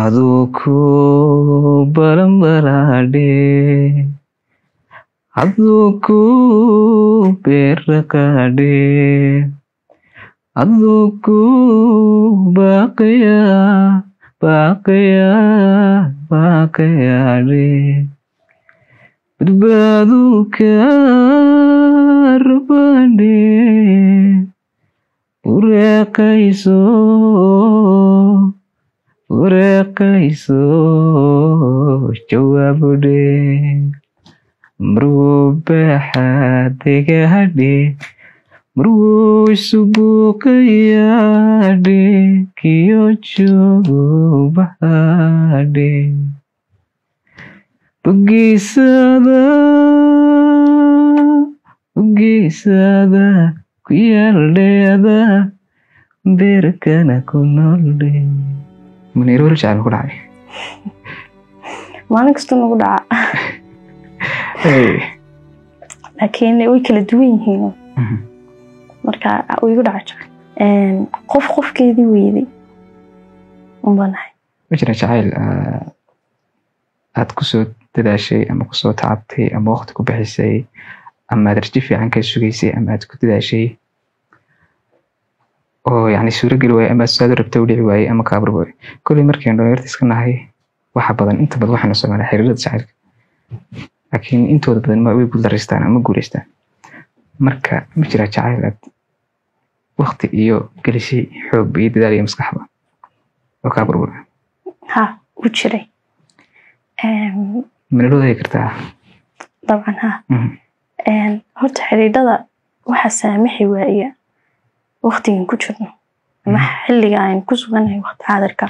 aduu ku balanbalaadhe aduu ku beeraqaadhe aduu ku baaqaya baaqaya baaqayaadhe badbaadu kaarbaadhe ureeqayso ureeqayso jawaabudhe marwuu baaxaadegahadhe marwuu isubuuqayaadhe kiyo joogo bahadhe bogiisada bogiisada ku yaaldheeda beerkana ku nooldhe muniir weli jacayl ku dhacay maalin kasta nagu dhaca laakiin way kala duwan yihiin marka way igu dhaca jacayl qof qofkeedii weyday unbanahay ma jira jacayl aad kusoo dadaashay ama kusoo tacabtay ama waqti ku bixisay ama aad rajo fiican ka sugaysay ama aad ku dadaashay oo yani suurogeli waayey ama saad u rabta u dhici waayey ama kaabur waayey kolley markaynu dhalinyarta iska nahay waxa badan inta badan waxaynu sameynaa xiriirada jacaylka laakiin intooda badan ma way guuldareystaan ama guuleystaan marka ma jira jacayl aad waqti iyo gelisay xoog iyo dadaal iyo maskaxba oo kaabur waayey ha u jiray mana wadaagi kartaa dabcan ha horta xiriidhada waxa saamaxi waaya waktigan ku jirno ama xilliga aynu ku sugannahay waqti xaadirka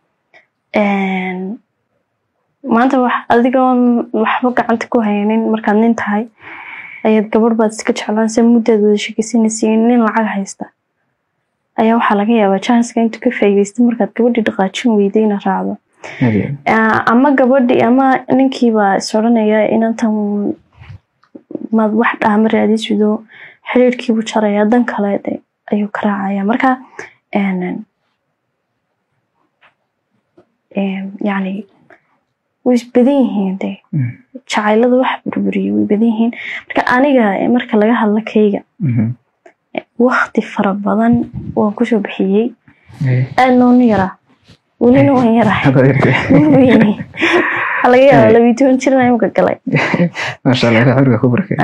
maanta wax adigoon waxba gacanta ku haynin markaad nin tahay ayaad gabadh baad iska jeclaansa muddaad wada sheekeysanaysa nin lacag haysta ayaa waxaa laga yaabaa janska intuu ka faa'iidaysta markaad gabadhii dhaqaajin weyday ina raacdo ama gabadhii ama ninkiibaa is odhanaya inantan maad wax dhaama raadisido xiriirkiibu jaraya dan kale ayuu ka raacaya marka yani way isbadan yihiin de jacaylada wax burburiye way badan yihiin marka aniga marka laga hadla kayga wakti fara badan waan kusoo bixiyey aadna unu yaraa welina waan yaraa weyni waxaa laga yaaba labiyi toban jirna imka galay maasha allah ilaah curiga ku barkay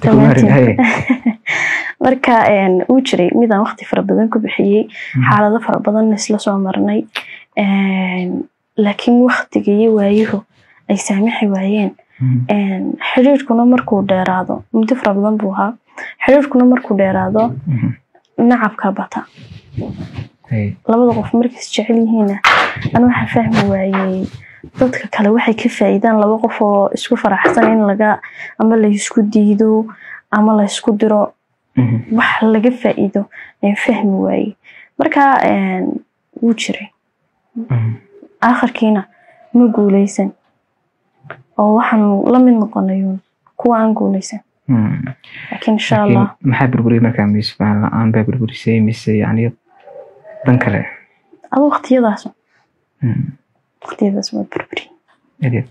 marka uu jiray midaan wakti fara badan ku bixiyey xaalado fara badan isla soo marnay laakiin waktiga iyo waayuhu ay saamixi waayeen xiriirkuna markuu dheeraado muddo fara badan buu ahaa xiriirkuna markuu dheeraado nacabka bata labada qof markay is jecel yihiinna an waxaa fahmi waayey dadka kale waxay ka faa'iidaan laba qof oo isku faraxsan in laga ama laysku diido ama laysku diro wax laga faa'iido ayaan fahmi waayey marka wuu jiray aakhirkiina ma guuleysan oo waxaan la mid noqonayun kuwa aan guuleysan laakiin insha allah maxaa burburiyay markaa mise faan la-aan baa burburisay mise yani dan kale adu waqtiyadaas waqtiyadaas waa burburiye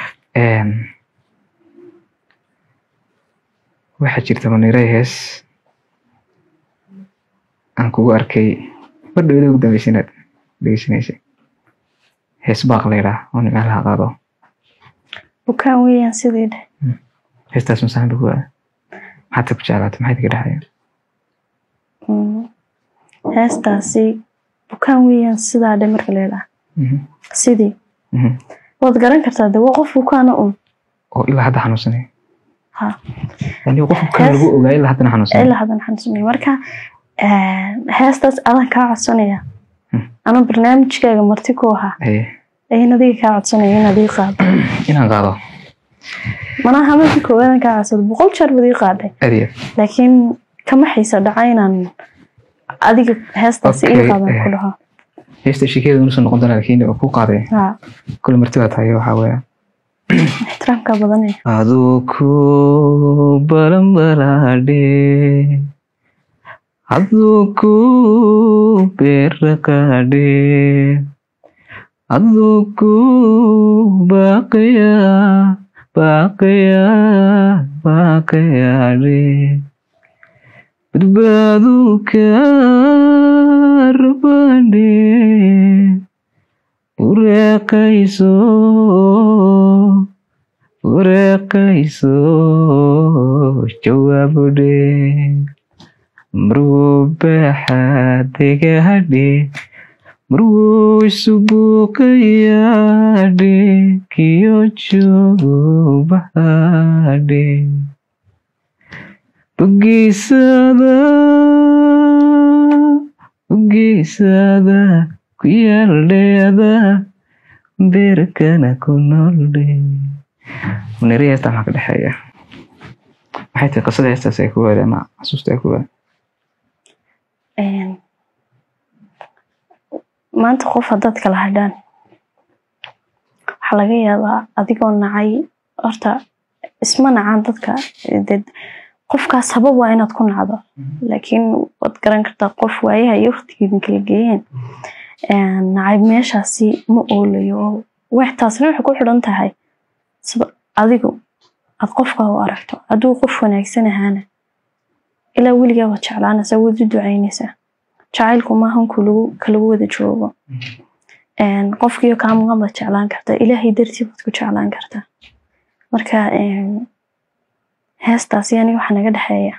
waxaa jirta maniray hees aan kugu arkay badhowda ugu dambeysa inaad dhegeysanaysay hees baaq laydhaa oo nimcaan laha qaado bukaan weeyaan sidii dheh heestaas masaan ba kuwaa maxaad ku jeclaata maxay kaga dhexaya heestaasi bukaan weeyaan sidaa dhe marka laydhaa sidii waad garan kartaa de waa qof bukaana un oo ilaa hadda xanuunsanay ha yani qof bukaan lagu ogaa ilaa haddana xanuunsanay ilaa haddan xanuunsanay marka heestaas adaan kaa codsanaya ama barnaamijkaaga marti ku ahaa ayan adiga kaa codsanaya inaad ii qaado inaan qaado manaha markii koowaadaan kaa codsado boqol jeer baad ii qaaday adeer laakiin kama xiisa dhaca inaan adiga heestaasi ii qaadan ku dhaho heesta sheekada unusan noqon doona laakiin waa ku qaaday ha kule marti baa tahay waxaa weeya ixtiraamka badanaya aduu ku balanbalaadhe aduu ku beeraqaadhe aduu ku baaqaya baaqaya baaqayaadhe badbaadu ka rabandhe ureeqayso ureeqayso jawaabudhe marwo baxaadegahadhe marwo isubuuqayaadhe kiyo joogo baxaadhe bogiisada bogiisada ku yaaldheeda beerkana ku nooldhe muniri heesta maxaa ka dhexeeya maxay tahay qisada heestaas ay ku waada ama xasuusta ay ku waada maanta qof haddaad kala hadhaan waxaa laga yaabaa adigoo nacay horta isma nacaan dadka dee qofkaas sabab waa inaad ku nacdo laakiin waad garan kartaa qof waayaha iyo waqtigeedin kala geeyeen nacayb meeshaasi ma oolayo oo wax taasna waxay ku xidhan tahay sida adigu aad qofka u aragto hadduu qof wanaagsan ahaana ilaa weligaa waad jeclaanaysaa waad u ducaynaysaa jacaylku maahan kulagu kalagu wada joogo qofkiyo kaa maqan baad jeclaan kartaa ilaahay dartii baad ku jeclaan kartaa marka heestaasi aniga waxaa naga dhexeeya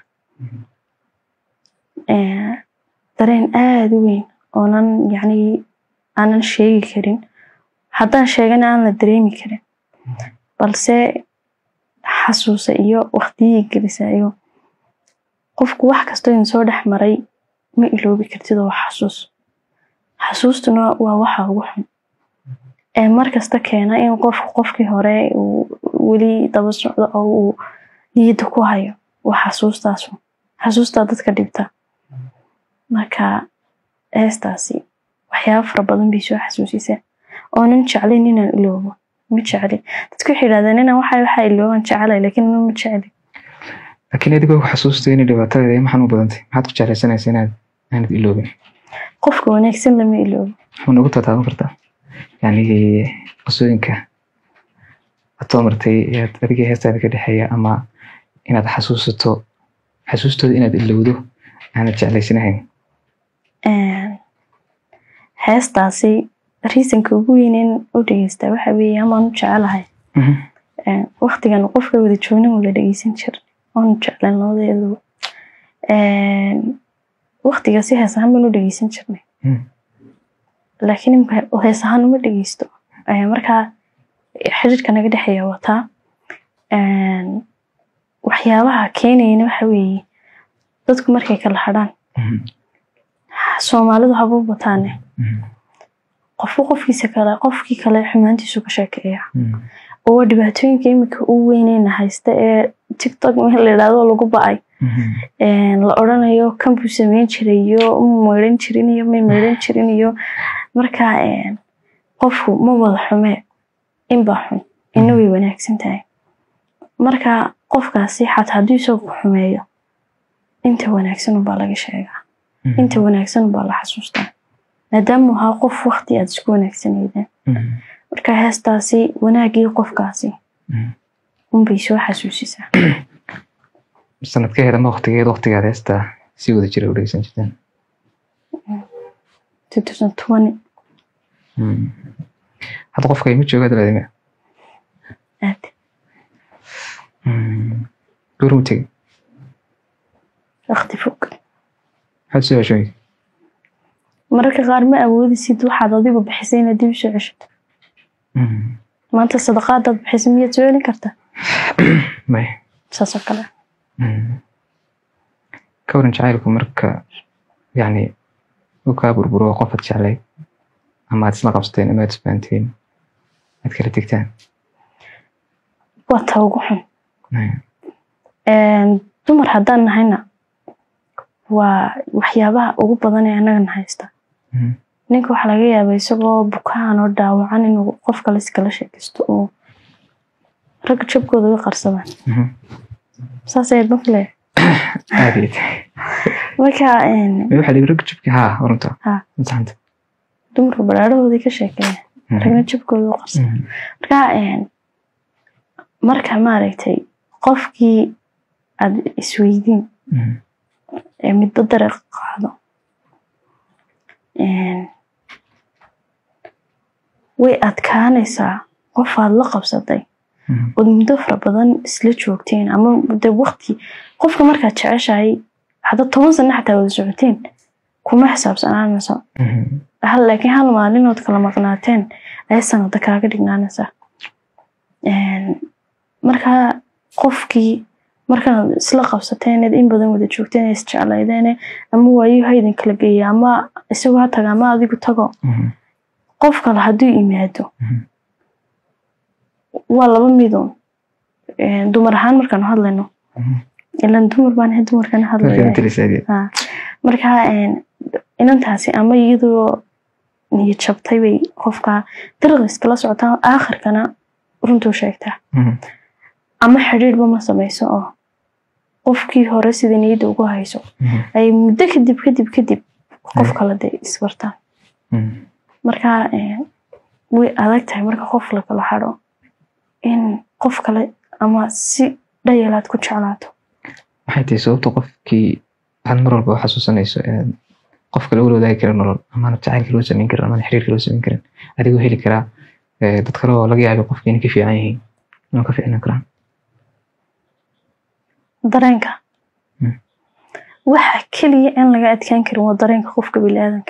dareen aada u weyn oonan yacni aanan sheegi karin haddaan sheegana aan la dareemi karin balse xasuusa iyo waqtiyii gelisa iyo qofku wax kastoo idin soo dhex maray ma iloobi kartid oo xasuus xasuustuna waa waxa ugu xun ee mar kasta keena in qofku qofkii hore uu weli daba socdo oo uu niyadda ku hayo waa xasuustaasu xasuustaa dadka dhibta marka heestaasi waxyaaba fara badan bay soo xasuusisa oonan jeclayn inaan iloobo ma jecli dadku waxay yidhahdeen inaan waxa waxa ilooban jecelay laakiin ma jecli laakiin adigoo ku xasuustay inay dhibaatadeeda maxan u badantay maxaad ku jeclaysanaysa inaad aanad iloobin qofka wanaagsan lama iloobo waxaa nagu tataaban kartaa yani qisooyinka aad soo martay ee adigii heestaada ka dhexeeya ama inaad xasuusato xasuustooda inaad ilowdo aanad jeclaysanahayn heestaasi riisanka ugu weynen u dhegeystaa waxa weeye amaan u jecelahay waktigan qofka wada joognan wada dhegeysan jir waanu jeclan labadeedu waktiga si hees ahaan baan u dhegeysan jirnay laakiin imka hees ahaan uma dhegeysto markaa xiriirka naga dhexeeya wataa waxyaabaha keenayana waxa weeye dadku markay kala hadhaan soomaalidu haba bataane qofku qofkiisa kale qofkii kale xumaantiisu ka sheekeeya oo dhibaatooyinka iminka u weyneyna haysta ee tiktok meel la yidhahdo lagu ba-ay la odrhanayo kan buu sameyn jiray iyo ma meydhan jirin iyo may meydhan jirin iyo marka qofku ma wada xumee inbaa xun ina way wanaagsan tahay marka qofkaasi xataa hadduu isagu xumeeyo inta wanaagsan unbaa laga sheegaa inta wanaagsan unbaa la xasuustaa maadaama ahaa qof wakti aad isku wanaagsaneydeen marka heestaasi wanaagii qofkaasi unbay soo xasuusisaa sanadkeeda ma waktigeed waktigaad heesta si wada jira u dhegeysan jirteen hadda qofka ima jooga daladime aad goormu tegey wakti fog maxaad soo heshooy mararka qaar ma awoodisid waxaad adigu bixisay inaad dib usoo ceshato maanta sadaqaadaad bixisay miyaad soo celin kartaa may saasoo kale ka waran jacaylku marka yani u kaa burburo qof aad jeclay ama aad isla qabsateen ama aad isfahanteen aad kala tegtaan waa ta ugu xun dumar haddaan nahayna waa waxyaabaha ugu badan ee annagana haysta ninka waxaa laga yaabaa isagoo bukaan oo dhaawacan inuu qof kale iskala sheekaysto oo ragga jabkooda uga qarsadaan saas ayaad ma filee aad iyo marka waxaa dhibi ragga jabki haa runta Ha. masaxanta dumarka baraarahoodii ka sheekeeya Mhm. ragna jabkooda u qarsan Mhm. marka een, marka maaragtay qofkii aad isweydiin Mhm. ee midba dariiq qaado een, way adkaanaysaa qof aad la qabsatay Mhm. ood muddo fara badan isla joogteen ama de waqti qofka markaad jeceshahay hadda toban sano xataa wada socoteen kuma xisaabsanaanayso Mhm. hal laakiin hal maalinood kala maqnaateen ayay sanada kaaga dhignaanaysaa Een, marka qofkii markaad isla qabsateen eed in badan wada joogteen ee isjeclaydeene ama waayo haydin kala geeya ama isagoo ha taga ama adigu tago Mhm. qof kale hadduu yimaado Mhm. waa laba midun Een, dumar ahaan markaanu hadlayno Mhm. ilan dumar baan ahay dumarkana Marka hadlaya matalisaadii. Ha. marka een, inantaasi ama iyadoo niyad jabtay bay qofka dariiq iskala socotaa aakhirkana runtuu sheegtaa Mhm. ama xidhiidhba ma samayso oo qofkii hore sida niyadda ugu hayso Mhm. ay muddo kadib kadib kadib qof kale de isbartaan Mhm. marka een, way adag tahay marka qof la kala xadho in qof kale ama si dhayalaad ku jeclaato maxay tahay sababta qofkii aad mar walba u xasuusanayso ee qofka lagula wadaagi kara nolol amaana jacaylka loo samayn karin amaana xiriirka loo samayn karin adigoo heli karaa ee, dad kale oo laga yaabo qofka inay ka fiican yihiin inuu ka fiicnaan karaan dareenka Mm. waxa keliya in laga adkaan karin waa dareenka qofka biniaadanka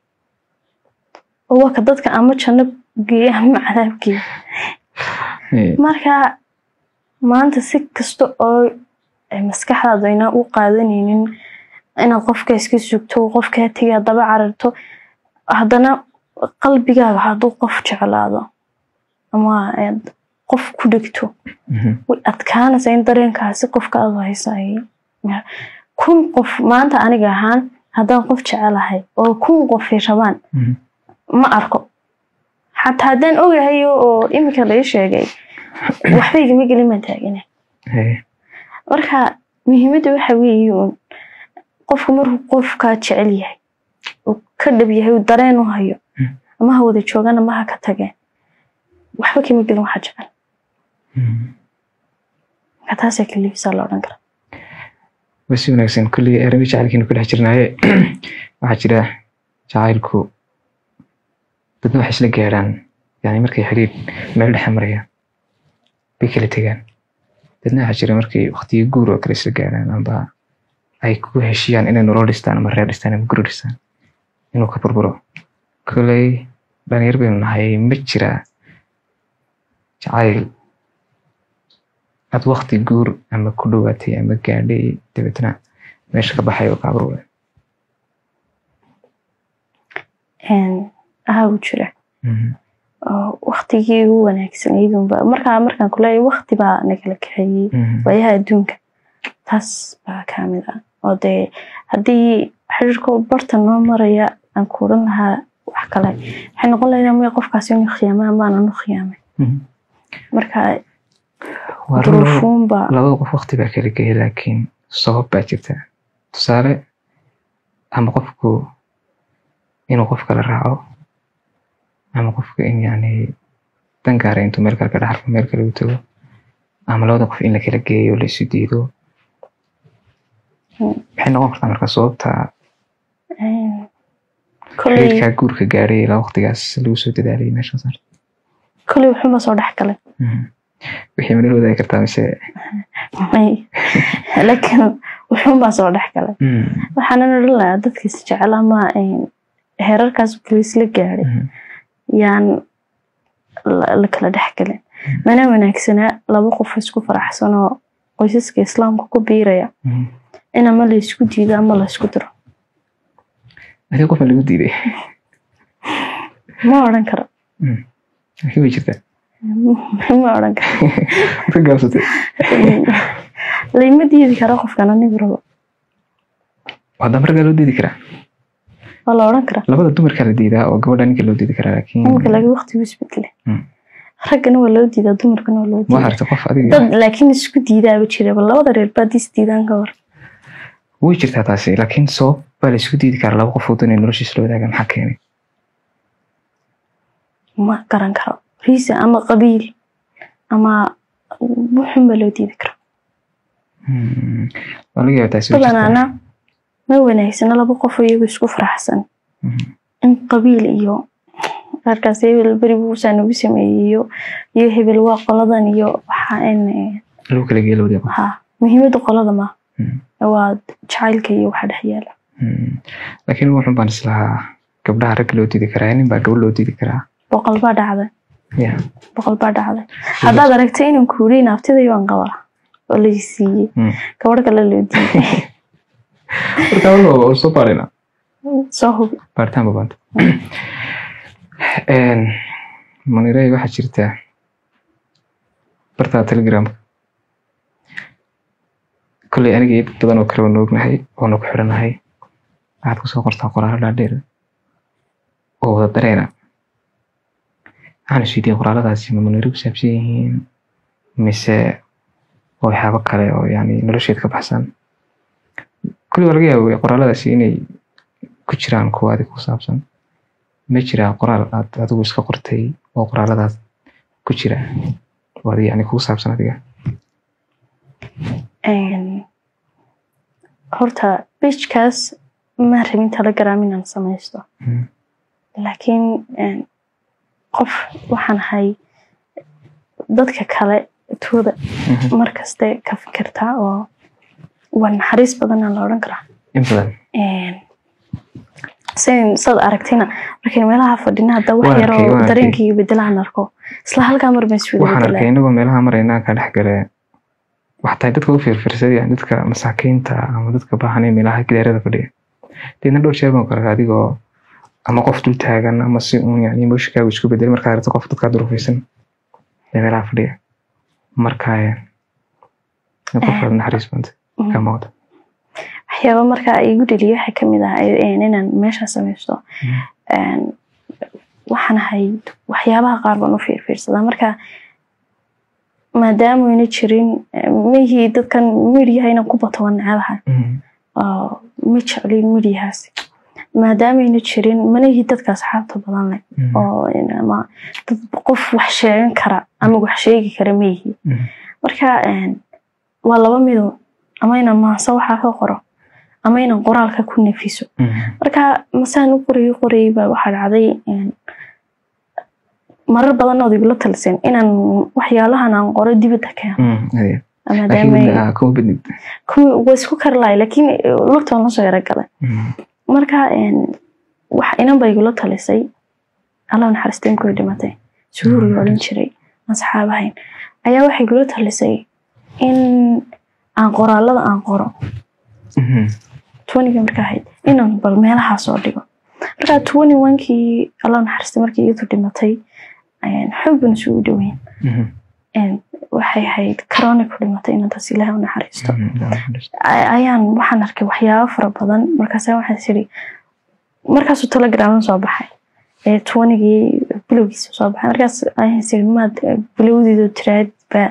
oo waa ka dadka ama janno geeya ama cadaab geeya Ee, marka maanta si kasta oo ay maskaxdaadu ayna u qaadanaynin inaad qofka iska sugto qofkaa tegay haddaba cararto haddana qalbigaaga hadduu qof jeclaado ama aad qof ku dhegto mhm. way adkaanaysaa in dareenkaasi qofka aad haysa ay kun qof maanta aniga ahaan haddaan qof jecelahay oo kun qofay rabaan Mhm. ma arko xataa haddaan ogahay oo iminka lai sheegay waxba igama gelin baan taagana Ee, marka muhiimadda waxa weeye uun qofku markuu qofkaa jecel yahay uu ka dhab yahay uu dareen u hayo Mm. ama ha wada joogaan ama ha ka tageen waxba kama gelin waxa jecel mhm. marka taasaa kalifisaa la odhan kara waa si wanaagsan kolley arrimi jacaylkiina ku dhex jirnaaye waxaa jira jacaylku dadna waxay isla gaaraan yani markay xiriir meel dhexe marayaan bay kala tegaan dadna waxaa jira markay waqtiyo guur oo kale isla gaaraan amba ay ku heshiyaan inay nolol dhistaan ama reer dhistaan ama guri dhistaan inuu ka burburo kolley dhalinyar baynu nahay ma jira jacayl aad waqti guur ama ku dhowaatay ama gaadhay dabeetna meesha ka baxay oo kaaburwe ahaa u jira oo waktigii ugu wanaagsanayduunba markaa markaan kuleeyahay wakti baa nagala kaxeeyey waayaha adduunka taas baa kamid ah oo dee haddii xiriirka barta noo maraya aan kuuran lahaa wax kale waxay noqon lahayd amaya qofkaasi inu khiyaamay amaana nu khiyaamay marka duruufuunba labada qof waqti baa kala geya laakiin sabab baa jirta tusaale ama qofku inuu qof kala raaco ama qofka in yani dan gaara intuu meel kale ka dhaxarko meel kale u tago ama labada qof in la kala geeyo la isu diido maxay noqon kartaa marka sababta koley xiriirkaa guurka gaadhay ilaa waqtigaas lagu soo dadaalayay meesha saar koley wuxuunba soo dhex galay wixii manala wadaagi kartaa mise may laakiin wuxuunbaa soo dhex galay waxaanan odhan lahaa dadkiis jecel ama heerarkaas kaliis la gaadhay yaan la- la kala dhex galin mana wanaagsanaa laba qof isku faraxsan oo qoysaska islaamka ku biiraya in ama la isku diido ama la isku diro adiga qofan lagu diiday ma odhan karo laakiin way jirtaa ma odhan karo ka gaabsatay layma diidi karo qofkan anigu rabo haddana raggaa loo diidi karaa waa la odhan karaa labada dumarkaa la diidaa oo gabadha ninka loo diidi karaa laakiin iminka laakiin waqtigu isbedele Mm. raggana waa loo diidaa dumarkana waa loo ma diidaa aragta qof adiga dad laakiin isku diidaaba jira bal labada reer baa dis diidaan ka war way jirtaa taasi laakiin sabab baa la isku diidi karaa laba qof oo doonaya noloshiisa la wadaaga maxaa keenay ma garan karo riisa ama qabiil ama wuxunba loo diidi karo Mm. waa laga yaabaa taasi way jirtaa. badanaana ma wanaagsana laba qof oo iyagu isku faraxsan Mhm. in qabiil iyo qaarkaas hebel beri buusaa nagu sameeyey iyo iyo hebel waa qoladan iyo waxa in lagu kala geeyo labadii qof ha muhiimadda qolada ma Mm. waa jacaylka iyo waxa dhex yaala Mm. laakiin wuxun baan islahaa gabdhaha ragga loo diidi karaa nin baa gabadh loo diidi karaa boqol baa dhacday ya boqol baa dhacday haddaad aragtay inaan kuuriy naaftiday waan qabaa oo la siiyey Mm. gabadh kale loo diiday marka waa waa soo baarina soo hubi baaritaan babaanta manirey waxaa jirta bartaa telegramka kolley aniga iyo dad badan oo kale waa noognahay oona ku xidhanahay waxaad kusoo qortaa qoraalo dhaadheer oo wada dareena waxaan isweydiiyey qoraaladaasi ma maniro ku saabsan yihiin mise waa waxyaabo kale oo yani nolosheed ka baxsan kolley waa laga yaaba qoraaladaasi inay ku jiraan kuwa adig ku saabsan ma jiraa qoraal aad adigu iska qortay oo qoraaladaas ku jira oo adiga yani kugu saabsan adiga Een, horta pagekaas ma rabin telegram inaan samaysto Mm. laakiin een, qof waxaan ahay dadka kale tooda Mhm. markaste ka fikirtaa oo waa naxariis badanaa la odhan karaa in badan Een, sin saad aragtina markay meelaha fadhina hadda wax Waan yaroo arkay, waan arkay. dareenkayga bedelaan arko isla halkaa mar baan iswada waxaan arkay bedelaa inagoo meelaha marayna ka dhex gale waxtahay dadka u fiirfiirsadaya dadka masaakiinta ama dadka baahan ee meelaha gidaarada fadhiya deedna dhowr jeer baan ku arkay adigoo ama qof dul taagan ama si uun yani emotionkaagu isku bedel markaa aragto qof dadkaa durufaysan ee meelaha fadhiya markaa eh, qof aad naxariis banta ka muuqda waxyaaba markaa igu dheliya waxaa kamid ah een, inaan meesha samaysto Mm. Een, waxaan ahay waxyaabaha qaar baan u fiirfiirsadaa marka maadaama ayna jirin eh, mihii dadkan midyaha inaan ku bato waan necabahay Mhm. oo ma jeclin midyahaasi maadaama ayna jirin manihii dadka asxaabta badan leh Mhm. oo in- ama dad qof wax sheegan kara ama wax sheegi kara ma yihi Mhm. marka een, waa laba mido ama inaan maanso waxaa ka qoro ama inaan qoraalka ku nefiso Mhm. marka masaan u qorayay qorayay baa waxaa dhacday een, marar badan ood igula taliseen inaan waxyaalahan aan qoro dibadda keeno Mhm. Adeer. maadaama laakiin ah, kuma bednid kuwii waa isku kari lahay laakiin lugtaan la soo yaro galay Mhm. marka een, wax inan ba igula talisay alla naxariista inkuu dhimatay suhuur la odhan jiray asxaab ahayn ayaa waxay igula talisay in aan qoraalada aan qoro Mhm. twaniga marka ahayd inaan bal meelahaa soo dhigo marka twani wankii alla naxariista markii iyadu dhimatay een, xoog baan isugu dhaweyn Mhm. een, waxay ahayd corona ku dhimatay inantaas ilaahay u naxariisto Mhm. a- ayaan waxaan arkay waxyaabo fara badan markaasa waxaan siri markaasuu telegram soo baxay ee twanigii bilowgiisa soo baxay markaas ayaan siri maad bilowdiido tiraad ba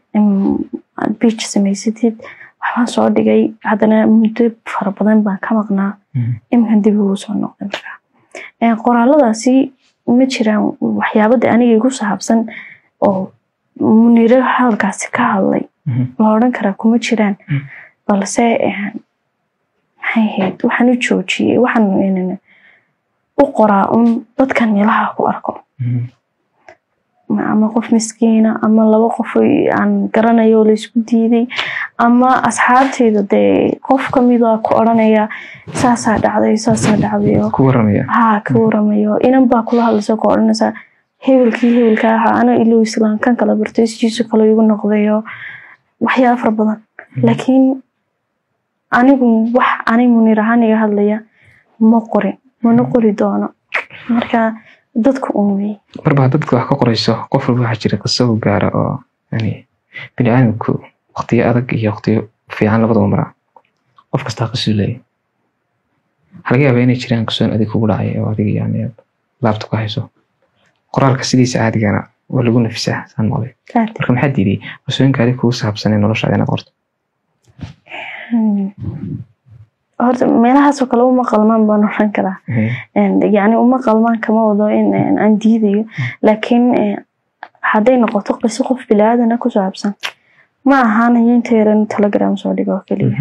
aad beach samaysatid waxbaan soo dhigay haddana muddo fara badan baan ka maqnaa Mhm. iminkan dib ugu soo noqday markaa Ee, qoraaladaasi ma jiraan waxyaabada aniga igu saabsan oo muniro hadalkaasi ka hadlay Mhm. la odhan karaa kuma jiraan Mm. balse een, maxay ahayd waxaan u joojiyey waxaan een, u qoraa un dadkan meelaha ku arko Mhm. Ma- ama qof miskiina ama laba qof oo aan garanayo oo laysku diiday ama asxaabteyda dee qof kamida ku odhanaya saasaa dhacday saasaa dhacday oo ku waramaya haa ka waramayo inan baa kula hadlaysa ku odhanaysa hebelkii hebelka ahaa ana ilow islaan kan kala bartay sidiisu kale igu noqdayo waxyaaba fara badan laakiin anigu wax ani munir ahaan iga hadlaya ma qorin mana qori doono marka dadku un wey marba haddaad dadka wax ka qorayso qof walba waxaa jira qiso u gaara oo yani bini aadamku waqtiyo adag iyo waqtiyo fiican labadaba maraa qof kastaa qisuu leeyahy waxaa laga yaabaa inay jiraan qisoon adig kugu dhacay oo adiga yani aad laabta ku hayso qoraalka sidiisa caadigana waa lagu nafisaa saan maqlay Aad. marka maxaa diiday qisooyinka adig kugu saabsan ee noloshaada inaad qorto Hmm. horta meelahaasoo kale uma qalmaan baan oran karaa yani uma qalmaan kama wado in aan diidayo laakiin hadday noqoto qiso qof bilaaadana ku saabsan ma ahaanayo inta yaran telegram soo dhigo oo keliya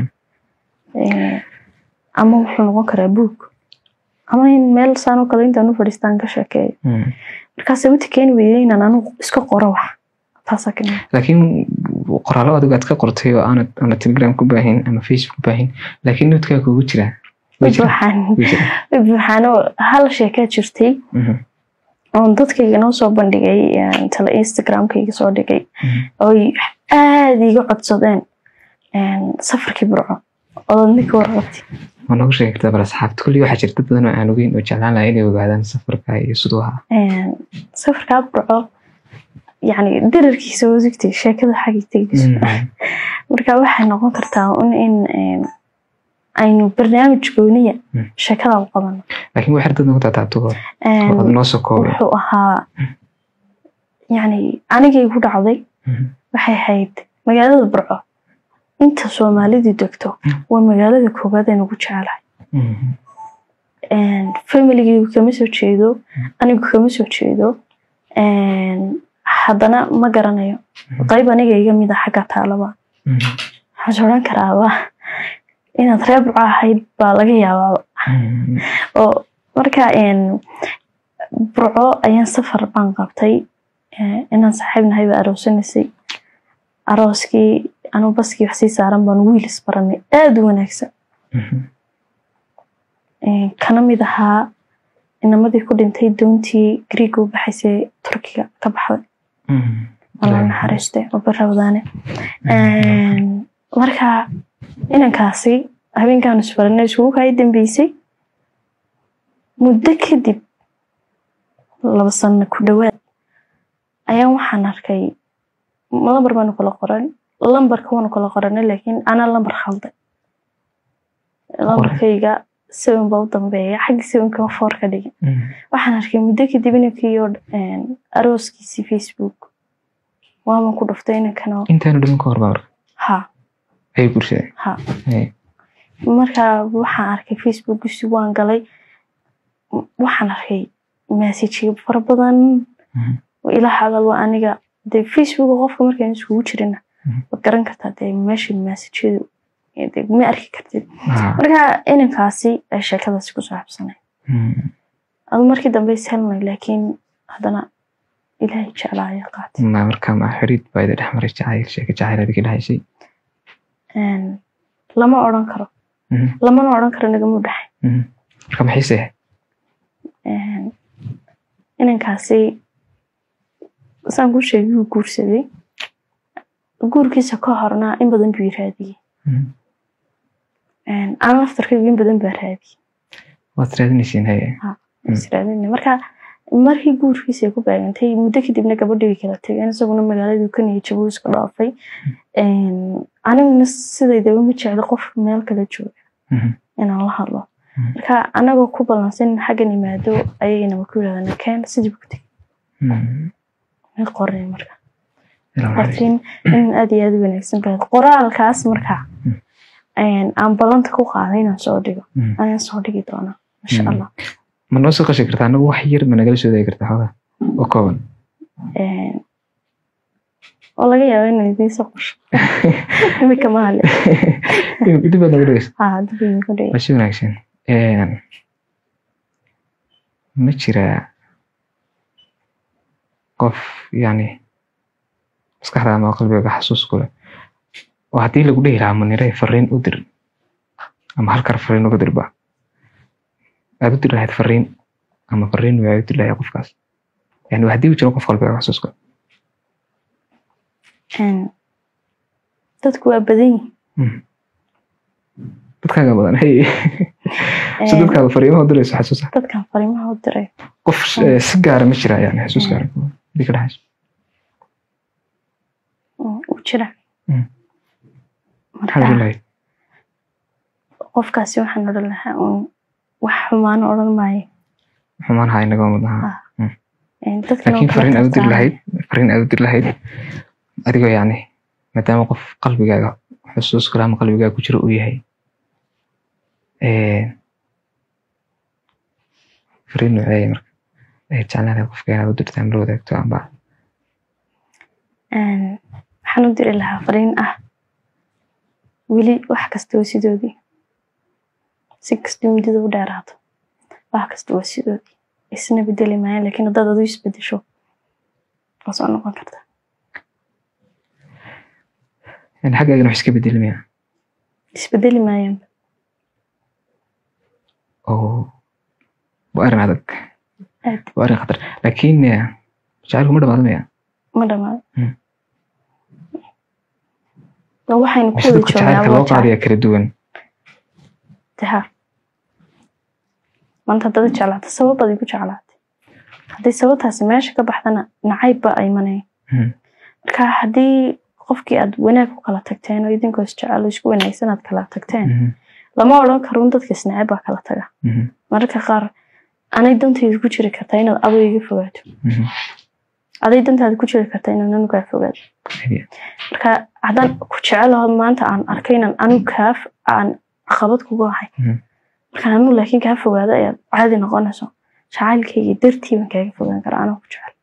ama wuxuu noqon karaa buug ama in meel saanoo kale intaan u fadhiistaan ka sheekeeyo markaase wati keeni weyday inaan anigu iska qoro wax taasaa ka mid laakiin qoraallo adigu aad ka qortay oo aanad ama telegram ku baahin ama facebook ku baahin laakiin noodkaa kugu jiraa buuxaan buuxaano hal sheekaa jirtay oon dadkayga noo soo bandhigay tale instagramkayga soo dhigay oy aada iga codsadeen safarkii burco ood ninka warqabti ma noogu sheegi kartaa bal asxaabta kulli waxaa jirta badan oo aan ogeyn oo jeclaan lahaa inay ogaadaan safarka iyo siduu ahaa safarkaa burco yani dirarkiisa wasigtay sheekada xagay tegayso marka waxay noqon kartaa un in aynu barnaamij gooniya sheekada u qabano laakiin waxay dad nagu taataabto ad noo soo koobay wuxuu ahaa yani anigay ku dhacday waxay ahayd magaalada burco inta soomaalidu degto waa magaalada koowaad aan ugu jecelahay familigaygu kama soo jeedo anigu kama soo jeedo haddana ma garanayo qayb aniga iga mid a xagga taalaba waxaan odhan karaaba inaad reer burco ahayd baa laga yaabaaba oo marka burco ayaan safar baan qabtay inaan saaxiib nahay baa aroosanaysay arooskii anuu baskii wax sii saaran baan wiil isbaranay aada u wanaagsan kana mid ahaa inamadii ku dhintay doontii griiga u baxaysay turkiga ka baxday alla naxariiste oo barawdaane marka inankaasi habeenkaan isbaranay iskugu kaa dambeysay muddo kadib laba sano ku dhowaad ayaan waxaan arkay lambar baanu kala qoran lambarka waanu kala qoranay laakiin anaa lambar khalday lambarkayga seven baa u dambeeya xagga sevenka foor ka dhigin waxaan arkay muddo kadib inankiiyo arooskiisii facebook waaman ku dhuftay inankana intaanu dhiman ka hor baa marka ha ayay guursadeen ha marka waxaan arkay facebookisi waan galay waxaan arkay messajyo fara badan ilaa hadal waa aniga dee facebook qofka markaan iskugu jirina waad garan kartaa dee meesha messajyadu ma arki kartid marka inankaasi ay sheekadaasi ku saabsanay adu markii dambe is helnay laakiin haddana ilaahay jeclaaya qaatay ma marka ma xiriid baa ida dhex maray jacayl sheeka jacayl adiga dhahaysay lama odhan karo lamana odhan karo nagama dhaxay marka maxayse inankaasi saan kuu sheegay wuu guursaday guurkiisa ka horna in badan buu raadiyey aan laftarkaygu in badan baa raadiyey waad raadinaysiin haye israadina marka markii guurkiisa ay ku baagantay muddo kadibna gabadhii kala tegeen isaguna magaaladuu ka niyay jabuu iska dhaafay aniguna sidaydaba ma jeclo qof meel kala jooga inaan la hadlo marka anagoo ku ballansan in xaggan imaado ayagana ku yirahdana keen sidii ku tegay may qorin marka laakiin in aad iyo aad u wanaagsan baad qoraalkaas marka aan ballanta ku qaaday inaan soo dhigo ayaan soo dhigi doonaa insha allah ma noo soo qashi kartaa anagu wax yar ma nagala soo dayi kartaa xoogaa oo kooban oo laga yaabo inaan idiin soo qosho imika ma hale dib baad nagu dhegeysa ha dib idinku dhigay waa si wanaagsan ma jiraa qof yani maskaxda ama qalbiga xasuus ku leh oo haddii lagu dhihi lahaa munire fariin u dir ama halkar fariin uga dirba aad u dir lahayd fariin ama fariin waa u dir lahayd qofkaas yani haddii uu jiro qof qalbiga xasuus ku dadku waa badan yihin dadkaaga badan hey si dadkaaga fariimaha u dirayso xasuusa dadkan fariimaha u diray qof si gaara ma jira yani xasuus gaara hadii ka dhaxayso u jira maxaad odhan lahayd qofkaasi waxaan odhan lahaa un wax xumaano odhan maayo xumaan haa inaga mid ahaa dadkan laakiin fariin aad u dir lahayd fariin aad u dir lahayd adigoo yani maadaama qof qalbigaaga xusuus kale ama qalbigaaga ku jiro uu yahay fariin noocee marka ay jeclaan qofka inaad u dirtaan la wadaagto amba waxaan u diri lahaa fariin ah weli wax kasta waa sidoodii si kasta muddada u dheeraato wax kasta waa sidoodii isna bedeli maayaan laakiin haddaad adu isbedesho waa soo noqon karta xaggaagana wax iska bedeli maya isbedeli maayaan oo waa arrin adag aad waa arrin khatar laakiin jacaylku ma dhamaado maya ma dhamaado Hmm. waxaynu ku mise wada dadka jacaylka joognaa loo waa jacayl qaadaya kala duwan taha maanta haddaad jeclaata sabab baad igu jeclaatay haddii sababtaasi meesha ka baxdana nacayb baa imanaya Mhm. marka haddii qofkii aad wanaag ku kala tagteen oo idinkoo isjecel oo isku wanaagsan aad kala tagteen Mhm. lama odhan karo in dadka isnacayb baa kala taga Mhm. mararka qaar anay dantayda ku jiri kartaa inaad adu iga fogaato Mhm. aday dantaada ku jiri kartaa inaad anigu kaa fogaato Haye. marka haddaan ku jecelaho maanta aan arkay inaan anigu kaa f- aan caqabad kugu ahay Mhm. markaan anigu laakiin kaa fogaado ayaad caadi noqonayso jacaylkayga dartii baan kaaga fogaan karaa anoo ku jecel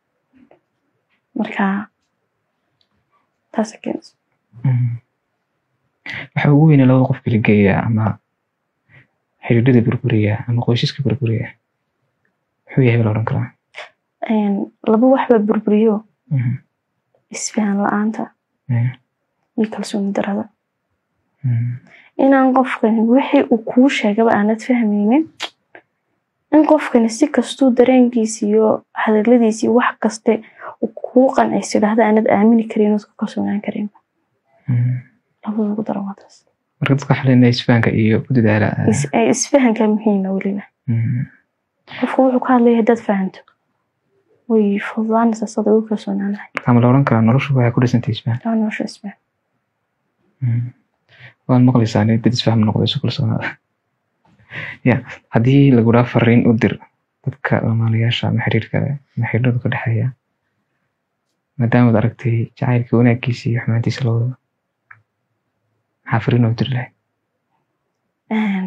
marka taasa keenayso Mhm. waxa ugu weyne labada qof kala geeya ama xidhiidhada burburiya ama qoysaska burburiya muxuu yahay baa la odhan karaa Een, laba wax baa burburiyo Mhm. isfahan la-aanta Eh. iyo kalsooni darada Mhm. inaan qofkani wixii uu kuu sheegaba aanad fahmaynin in qofkani si kastuu dareenkiisi iyo hadaladiisi iyo wax kaste uu kuu qancayso idhaahda aanad aamini karin ood ku kalsoonaan karin Mhm. labada ugu daran waa taas marka dadka waxaa leenahay isfahanka iyo ku dadaala Is- ee, isfahanka muhiima weliba Mhm. qofku wuxuu ka hadlaya haddaad fahanto way fududaanaysaa sada ugu kalsoonaanahay marka ma la odhan karaa noloshu waxay ku dhisantay isfahan waa nolosha isfahan Mhm. waad maqlaysaa nin dad isfaham noqdo isu kalsoonaada ya haddii laguraa fariin u dir dadka lamaanayaasha ama xiriirka ama xiriiradu ka dhexeeya maadaamaad aragtay jacaylka wanaaggiisa iyo xumaantiisa labadaba maxaa fariin u diri lahayd Een,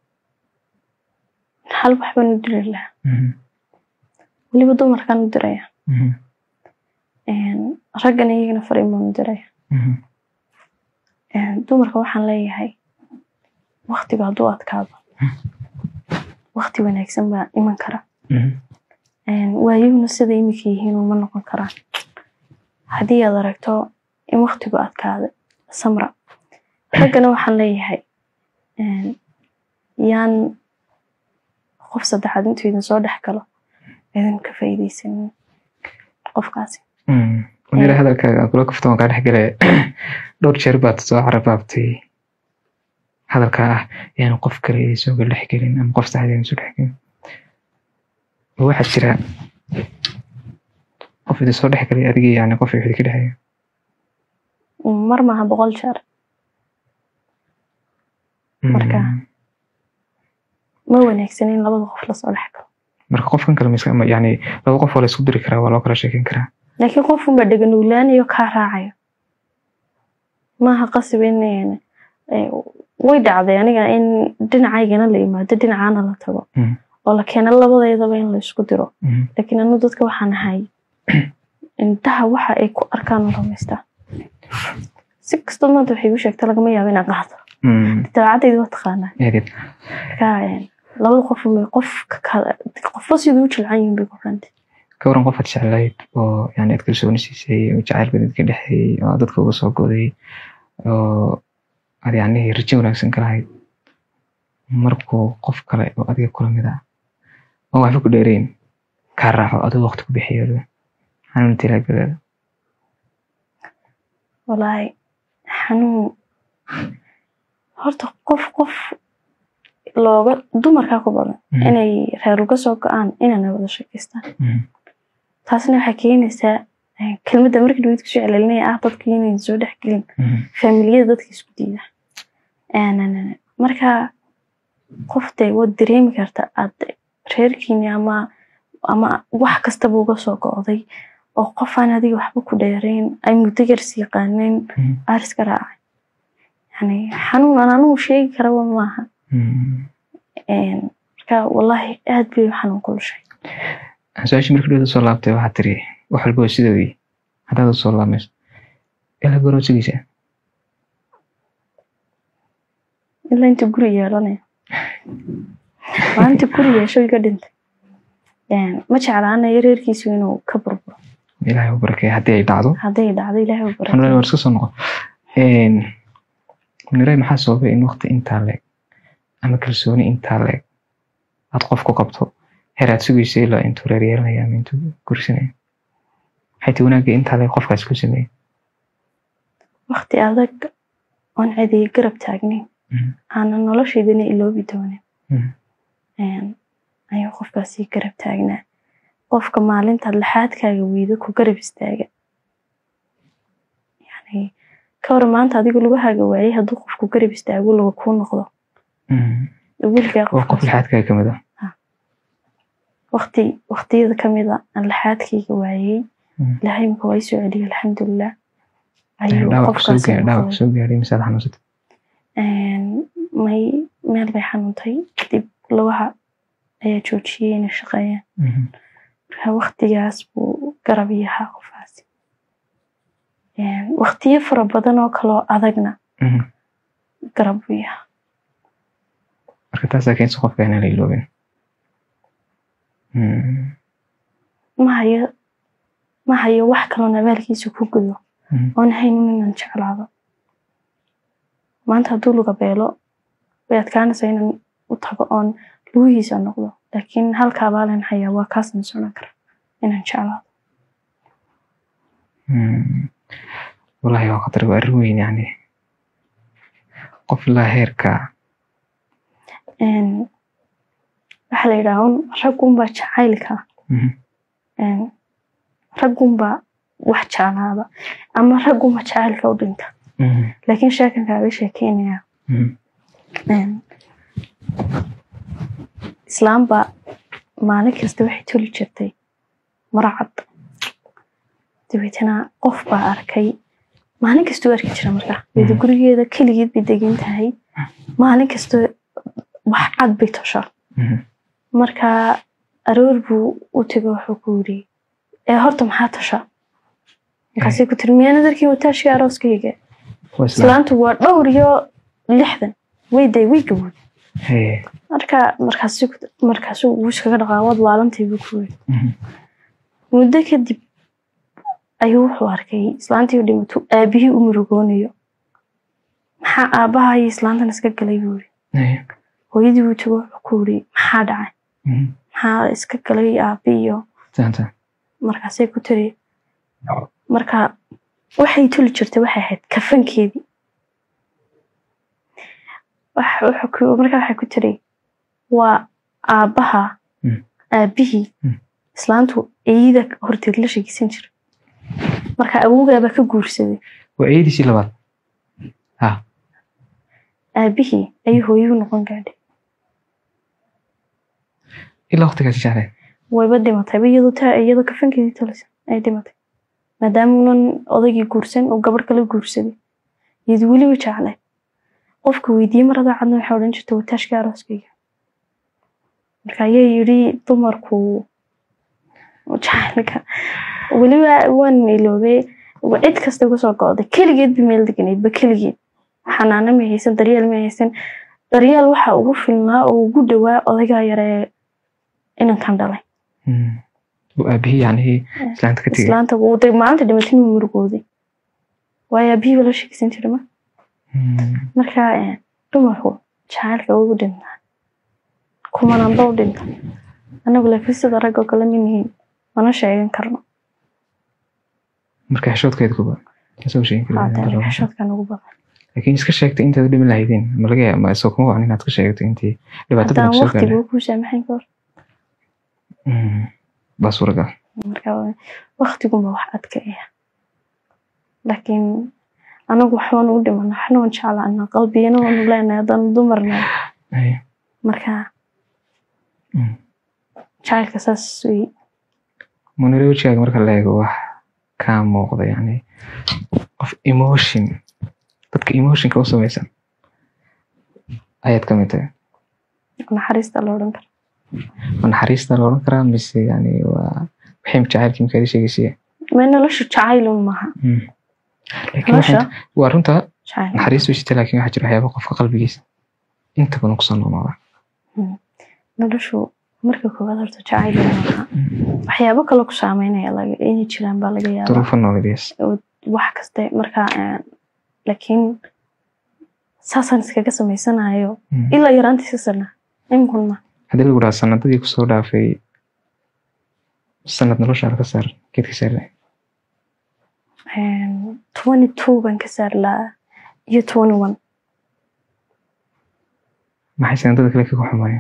hal wax baan u diri lahaa Mhm. weliba dumarkaan u diraya Mhm. Een, raggana iyagana fariin baan u diraya Mhm. Een, dumarka waxaan leeyahay waktiga hadduu adkaado wakti wanaagsan baa iman kara Mhm. Een, waayuhuna sida imika yihiin uma noqon karaan haddii aad aragto in waktigu adkaada samra raggana waxaan leeyahay een, yaan qof saddexaad intuu idin soo dhex galo idin ka faa'iidaysanin qofkaasi Mhm. wanira hadalkaaga aan kula kafto waan kaa dhex galaya dhowr jeer baad soo carabaabtay hadalka ah yaan qof kale idin soo dhex gelin ama qof saxda idin soo dhex gelin ma waxaa jira qof idin soo dhex galay adiga yani qof wixii ka dhexeeya mar maaha boqol jeer Marka. Mhm. ma wanaagsan in labada qof lasoo dhex galo marka qofkan kale miska ma- yani laba qof oo la isku diri karaa waa loo kala sheekeyn karaa laakiin qof unbaa dheganuulaanayo kaa raacayo maaha qasab in een, ee, way dhacday aniga in dhinacaygana la yimaado dhinacaana la tago Mhm. oo la keeno labadeedaba in la isku diro Mhm. laakiin anu dadka waxaan ahay indhaha waxa ay ku arkaan u rumaystaa si kastoo maanta waxay igu sheegta lagama yaabo inaan qaado Mhm. dabeecadayda waa taqaanaa Eedid. marka een, labada qof unbay qof ka kala qofba siduu u jilcan yihiin bay ku xirantay ka waran qof aad jeclayd oo yani aad kalsooni siisay oo jacayl badan ka dhexeeyey oo aad dadka uga soo goday oo aad yani rajo wanaagsan ka lahayd markuu qof kale oo adiga kula mid ah oo waxba ku dheereyn kaa raaco adoo waqti ku bixiyo xanuun tilaagadaada walaahi xanuun horta qof qof looga dumarkaa ku badan Mhm. inay reer uga soo go-aan inayna wada sheekeystaan Mhm. taasna waxay keenaysaa eh, kelmadda markii dhaweyd kusoo celcelinaya ah dadka inay soo dhexgelin Mhm. faamiliyada dadka isku diida Een, marka qofte waad dareemi karta aad reerkiini ama ama wax kastaba uga soo go'day oo qofaan adiga waxba ku dheerayn ay muddo yars yaqaaneen Mhm. aariska raacay yani xanuun aan anigu sheegi karaba maaha Mm. Een, marka wallaahi aad bay xanuun kulushay su-aashii markii dhawda soo laabtay waxaa tiri wax walba waa sidoodii haddaad soo laamayso ilaa goorma sugaysaa ilaa inta guri yeelanaya maalinta guri yeesho iga dhintay Een, ma jeclaanayo reerkiisu inuu ka burburo ilaahay u barakeeya haddii ay dhacdo hadday dhacdo ilaahay u waxaan barakay war iska soo noqon niray maxaa sababay in waqti intaa leeg ama kalsooni intaa leeg aad qof ku qabto heer aad sugaysa ilaa intuu reer yeelanaya ama intuu gursanaya maxay ti wanaagga intaa leeg qofkaas ku sameeyey waqti adag oon cediga garab taagnayn Mhm. aanan noloshaydana iloobi doonin Mhm. Een, ayuu qofkaasi garab taagnaa qofka maalintaad laxaadkaaga weydo ku garab istaaga yani ka hor maanta adiga lugahaaga waayay hadduu qofku garab istaago laga kuu noqdo Mm. weligaa waa qof qofkaas lixaadkaaga kamid ah waqti waqtiyada kamid a aan laxaadkayga waayay Mhm. ilaahay imika waa isoo celiyay alxamdulilah ayuu dhaawac kusoo qofkaasi gaadhay dhaawac noqday kusoo gaadhay misaad xanuunsatay Een, may meel bay xanuuntay kadib lugaha ayaa joojiyey inay shaqeeyaan Mhm. marka waqtigaas buu garab ii ahaa qofkaasi Een, waqtiyo fara badan oo kaloo adagna Mhm. garab buu ii ahaa marka taasaa keensa qofka inaan la iloobin Mm. ma hayo ma hayo wax kaloon abaalkiisa ku gudo Mhm. oon haynin inaan jeclaado maanta hadduu luga beelo way adkaanaysaa inaan u tago oon lugihiisa noqdo laakiin halka abaalan hayaa waa kaasan socon kara inaan jeclaado Mm. wallahi waa khatar waa arrin weyn yani qof ilaa heerka Een, waxaa la yidhaha un raggunbaa jacaylka Mhm. een, raggunbaa wax jeclaada ama raggunba jacaylka u dhinta Mhm. laakiin sheekankaaga sheekeynaya Mhm. Een, islaamba maalin kasta waxay toli jirtay maro cad dabeetana qof baa arkay maalin kasta u arki jira marka iyada gurigeeda keligeed bay degan tahay maalin kasta wax cad bay toshaa Mhm. marka aroor buu u tego wuxuu ku yidhi ee horta maxaa tosha markaasay ku tiri miyaana darkii wataashii arooskayga waa islaam islaantu waa dhowr iyo lixdan way day way gabood Hee. marka markaasi markaasuu wuu iskaga dhaqaa waad laalantay buu ku yiri Mhm. muddo kadib ayuu wuxuu arkay islaantii u dhimato aabihii u murugoonayo maxaa aabbaha iyo islaantan iska galay buu yiri Hee. hooyadii buu tago wuxuu ku yiri maxaa dhacay Mhm. maxaa iska galay aabi iyo Taanta. markaasay ku tiri marka waxay tuli jirtay waxay ahayd kafankeedii Wax- wuxuu ku- marka waxay ku tiri waa aabbaha Mm. aabihii Mm. islaantu eeyida horteed la sheegeysan jira marka awoogaabaa ka guursaday waa eediisii labaad ha aabihii ayuu hooyuu noqon gaadhay ilaa waqtigaasi jeclay wayba dhimatayba iyadoo taa iyadoo kafankeedii talisan ay dhimatay maadaama unan odaygii guursan oo gabadh kala guursaday iyadu weliba jeclay qofka weydiiyey marada cadna waxay odhan jirta wataashka arooskayga marka ayaa yidhi dumarku jacaylka weliba waan iloobay cid kasta kusoo go'day keligeed ba meel deganaydba keligeed xanaano ma haysan daryeel ma haysan daryeel waxa ugu filnaa oo ugu dhowaa odaygaa yaree inankan dhalay Mm. Uu aabihii yacnihii islaanta ka tegay islaanta wuu day maalinta dhimatay wuu murugooday waayo aabihiiba la sheegsan jira ma Mm. marka eh, dumarku jacaylka ugu dhintaa kumananba u dhinta anagu laakiin sida rag oo kale manihiin mana sheegan karno marka xishoodkeeda kuba isoo sheegin haatan karin xishoodkan ugu badan laakiin iska sheegtay intaad u dhiman lahaydeen ma laga yaaba isoo kuma wacan inaad ka sheegto intii dhibaatada haddaan kusoo gaadhay waqtigu kuu saamaxayn ka hor Mm. baa suuragal marka waqtigunba wax adkaya laakiin anagu waxbaan u dhimana waxna waan jeclaana qalbiyana waanu leenahay haddaan dumarna Hee. marka Mm. jacaylka saas wey munire wejigaaga marka la eego wax kaa muuqda yani qof emotion dadka emotionka u samaysan ayaad ka mid tahay naxariista la odhan kara ma naxariista la odhan karaa mise yani waa wixii jacaylkii markaad ii sheegaysay ma nolosha jacaylun maaha laakiin nolosha waxay- waa runta jacayl naxariis way jirta laakiin waxaa jira waxyaaba qofka qalbigiisa inta badan kusoo noolooda noloshu marka koowaad horta jacaylun maaha waxyaabo kale ku saameynaya laga inay jiraan baa laga yaabaa duruufo nololeed wax kaste marka een, laakiin saasaan iskaga samaysanayo ilaa yaraantiisa sana iminkun ma haddii lagu dhaha sanadadii kusoo dhaafay sanad noloshaada ka saar geedka saarna twenty two baan ka saari lahaa iyo twenty one maxay sanadada kale kaga xumaayeen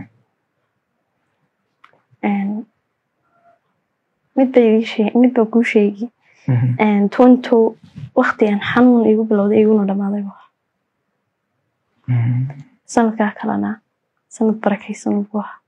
midba ii shee- midba kuu sheegi twenty two waktigan xanuun igu bilowday iguna dhamaaday bu ahaa. sanadkaa kalena sanad barakaysan buu ahaa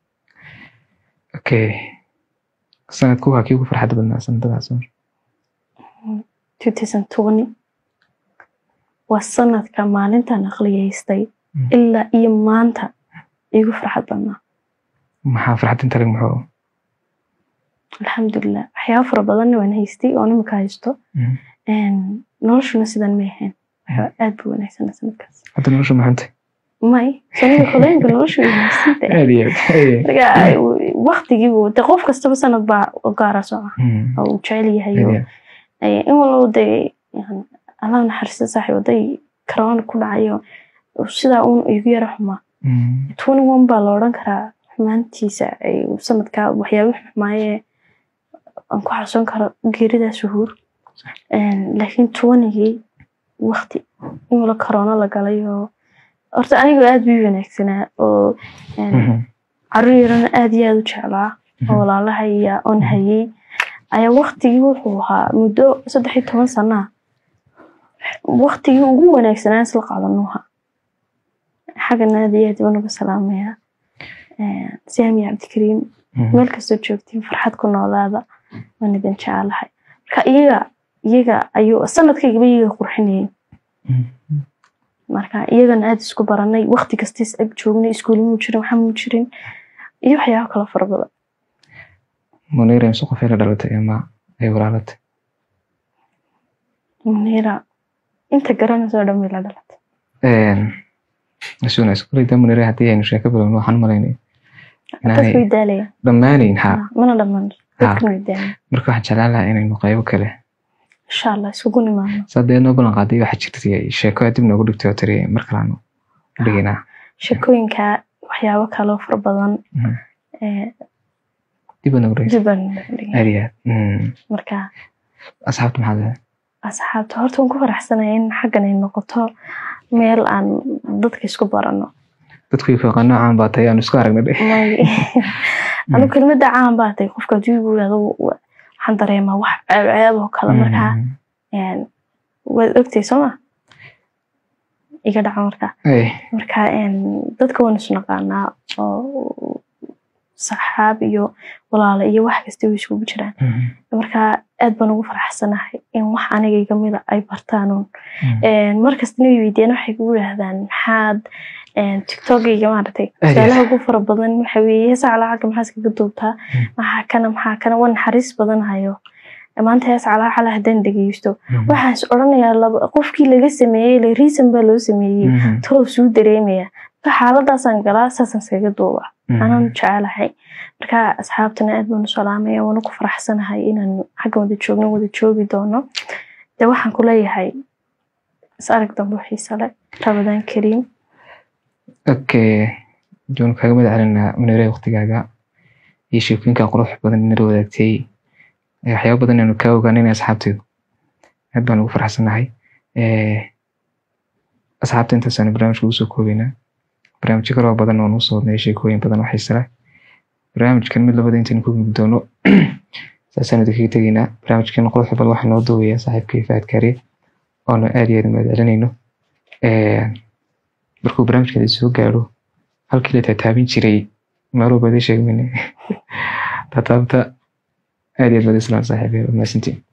okay sanadku waa kii ugu farxadda badnaa sanadadaas two thousand twenty waa sanadka maalintan aqliyaystay Mm. ilaa iyo maanta igu farxad badnaa maxaa farxad inta lag muxuu alxamdulilah waxyaaba fara badanna waan haystay oo nimika haysto Een, noloshuna sidan may ahayn waxaa aad buu wanaagsana sanadkaas hadda nolosha maxanta may sanada kolooyinka noloshu way wanaagsantahay aad iyo aad marka waktigiibu de qof kastaba sanad baa u gaara soca oo uu jecel yahay oo Ee, in walba de yani, allah naxariista saaxiib day corona ku dhacayo oo sidaa uun igu yara xumaa twenty one baa la odhan karaa xumaantiisa ay sanadkaa waxyaaba xumaayee aan ku xasuusan karo geeridaas uhuur laakiin twenty-gii wakti in wala corona la galay oo horta aniga aad bii wanaagsanaa oo een, caruur yarana aad iyo aad u jeclaa oo walaalaha iyo oon hayay ayaa waktigii wuxuu ahaa muddo saddex iyo toban sana waktigii ugu wanaagsanaa isla qaadanuha xaggana aad iyo aad baan uga salaamayaa siami cabdikariim meel kastoo joogtiin farxad ku noolaada waan idin jecelahay marka iyaga iyaga ayuu sanadkaygaba iyaga qurxinayay marka iyagana aad isku baranay wakti kastiis ag joognay iskuul muu jirin waxa muu jirin iyo waxyaabo kale fara badan munira imse qofay la dhalatay ama ay walaalatay munira inta garanayso dhan way la dhalatay asuunays kuleyda munira haddii aynu sheeko bilowno waxaan u malaynay dadku way inaanay daalayaan dhammaanayn ha mana dhammaan dadkuna way daalayaan marka waxaan jeclaan lahaa inaynu qaybo kale insha allah isugu nimaano sadee noo ballan qaaday waxaa jirtay sheeko aad dib noogu dhigtay oo tiri mar kalaanu dhigaynaa sheekooyinka waxyaabo kaloo fara badan Mhm. ee, dib baa noogu dhigay dib baan dhigay. aad iyo aad Mm. marka asxaabta maxaa leedahay asxaabta horta waan ku faraxsanaya in xaggan ay noqoto meel aan dadka isku barano dadku iyo fooqaa noocaan baa tahay aanu isku aragnay dhe May- anu kelmadda caan baa tahay qofka haddii igu yidhahdo wa- waxaan dareemaa wax ceeb oo kale markaa Mm. een, waad ogtay sooma iga dhaca marka Ay, marka een, dadka waan isnaqaanaa oo saxaab iyo walaalo iyo wax kasta way isugu jiraan mm. marka aad baan ugu faraxsanahay in wax aniga iga mida ay bartaanuun Mm. markastana way weydiiyaan waxay kugu yidhahdaan maxaad tiktokayga maaragtay Aad iyo su'aalaha ugu fara badan waxa weeye heesa calaacaga maxaa iskaga duubtaa Mm. maxaa kana maxaa kana waa naxariis badan hayo maanta hees calaacala haddaan dhegeysto Mm. waxaan is odhanayaa laba qofkii laga sameeyey le reason baa loo sameeyey Mhm. talow suu dareemaya marka xaaladaasaan galaa saasaan iskaga duuba Mhm. anaan jecelahay marka asxaabtana aad baan u salaamaya waana ku faraxsanahay inaan xagga wada joogno wada joogi doono de waxaan ku leeyahay is arag dambe oo xiisa leh rabadaan kariim okay joon kaaga madax celinaa munire waqtigaaga iyo sheekooyinka qurux badan inala wadaagtay ee waxyaabo badan aanu kaa ogaanay asxaabteedu aad baan ugu faraxsanahay Eh, asxaabta intaasaanu barnaamijka ugu soo koobeynaa barnaamijyo kaloo badan oo nuu soo wadnay sheekooyin badan oo xiisa leh barnaamijkan mid labada intaynu ku gudbi doono saasaanu idinkaga tegaynaa barnaamijkan quruxda badan waxaa noo duubayaa saaxiibkay faad kaariye oonu aad iyo aad u mahad celinayno Eh, markuu barnaamijkan soo gaaro halkii la taataabin jiray maaloo baadi sheegmayne taataabta aad iyo aad baad islaan saaxiibay mahadsantiin